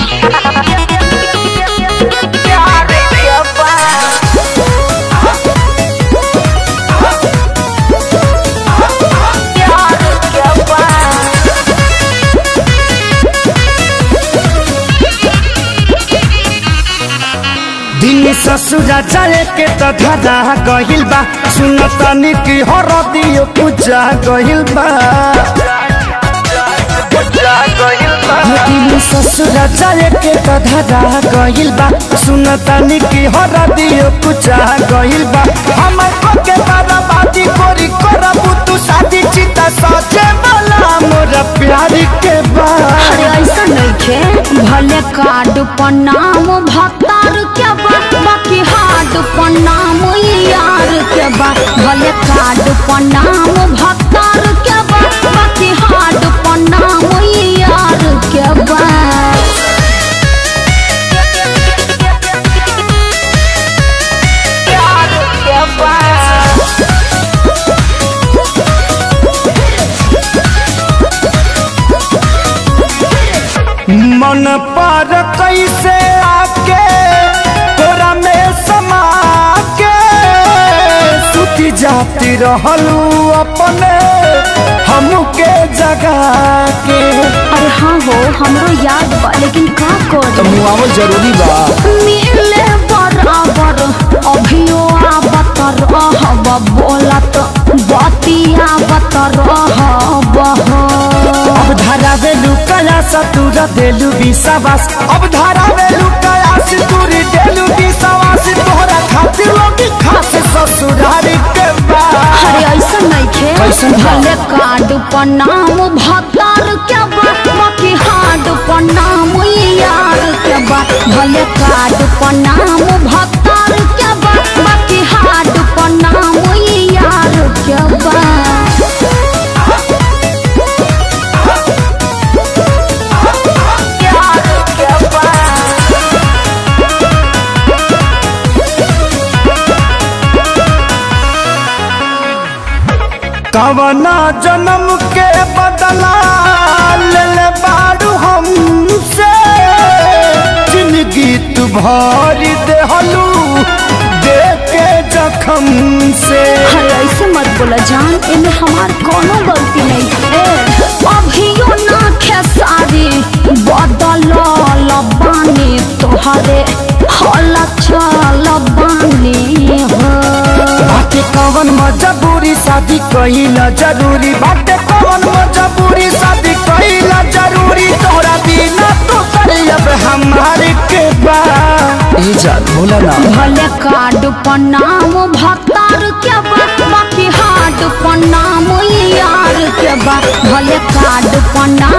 प्यार के बा प्यार के बा दिन ससुरा जाए के त धरा गहिल बा सुन तनी की हरदियो पूजा गहिल बा दिन ससुरा जाए के त धरा गहिल बा सुन तनी की हरदियो पूजा गहिल बा हमर को के बर्बादी कोरी करबू तू शादी चिता सजे वाला मोर प्यार के बा अरे ऐसा नइखे भले कार्ड पर नाम भतार के बा बाकी हार्ड पर नाम यार के बा भले कार्ड पर नाम भतार के बा बाकी हार्ड पर नाम यार के बा प्यार के बा मन पर कैसे आके तोरा में समा के सुती जाती रहलू अपने हमके जगा के अरे हाँ हो हमरो याद बा लेकिन का कर मुआवल जरूरी बा मिले बराबर अभियो आवत रहब बोलत बतिया बत रहब अब धरावे लुकया सतुर देलू विश्वास अब धरावे लुकया सितुर देलू विश्वास तोहरा खातिर लोग खास ससुरारी के बा अरे ऐसा नइखे कैसन बा? भले कार्ड पर नाम भतार के बा बाकी हार्ड पर नाम यार के बा भले कार्ड पर नाम भतार के बा बाकी हार्ड पर नाम यार के बा प्यार के बा कवना जन्म के बदला ले ले बाड़ू हमसे जिंदगी तू भरी देहलू दे के जखम से अरे ऐसे मत बोला जान इनमें हमार कोनो गलती नहीं है अभियो ना खेसारी बदल लबानी तोहरे हल चल बानी हो बाटे कवन मजबूरी शादी कहिला जरूरी बाटे कवन मजबूरी शादी कहिला जरूरी तोरा बिना तो करी अब हमारे के बा ए जान बोला ना भले कार्ड पर नाम भतार के बा बाकी हार्ड पर नाम यार के बा भले कार्ड पर नाम